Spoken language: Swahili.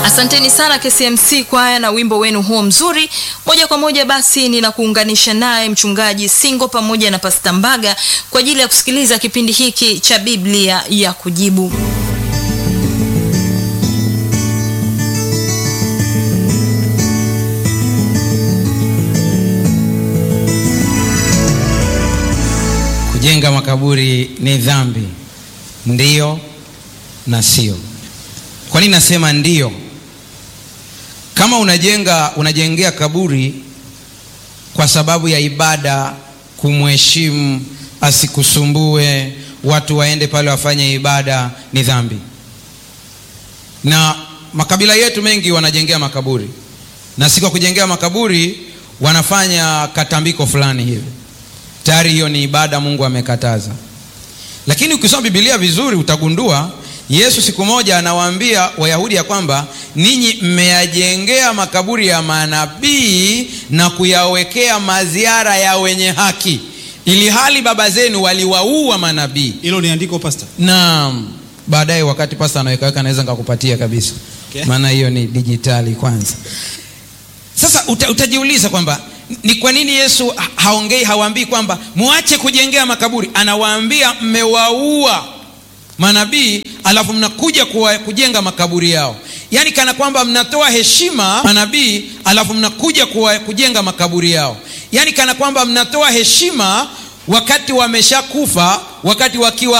Asanteni sana KCMC kwaya na wimbo wenu huo mzuri. Moja kwa moja basi ninakuunganisha naye mchungaji Singo pamoja na Pasta Mbaga kwa ajili ya kusikiliza kipindi hiki cha Biblia ya kujibu. Kujenga makaburi ni dhambi? Ndiyo na sio. Kwa nini nasema ndiyo? Kama unajenga unajengea kaburi kwa sababu ya ibada, kumheshimu, asikusumbue, watu waende pale wafanye ibada, ni dhambi. Na makabila yetu mengi wanajengea makaburi, na si kwa kujengea makaburi, wanafanya katambiko fulani hivi tayari hiyo ni ibada Mungu amekataza. Lakini ukisoma Biblia vizuri utagundua Yesu siku moja anawaambia Wayahudi ya kwamba ninyi mmeyajengea makaburi ya manabii na kuyawekea maziara ya wenye haki, ili hali baba zenu waliwaua manabii. Hilo ni andiko pastor. Naam, baadaye wakati pasta anawekaweka naweza nikakupatia kabisa, Okay. maana hiyo ni dijitali kwanza. Sasa uta, utajiuliza kwamba ni kwa nini Yesu ha- haongei hawaambii kwamba muache kujengea makaburi, anawaambia mmewaua manabii alafu mnakuja kuwa, kujenga makaburi yao, yaani kana kwamba mnatoa heshima manabii alafu mnakuja kuwa, kujenga makaburi yao, yaani kana kwamba mnatoa heshima wakati wameshakufa, wakati wakiwa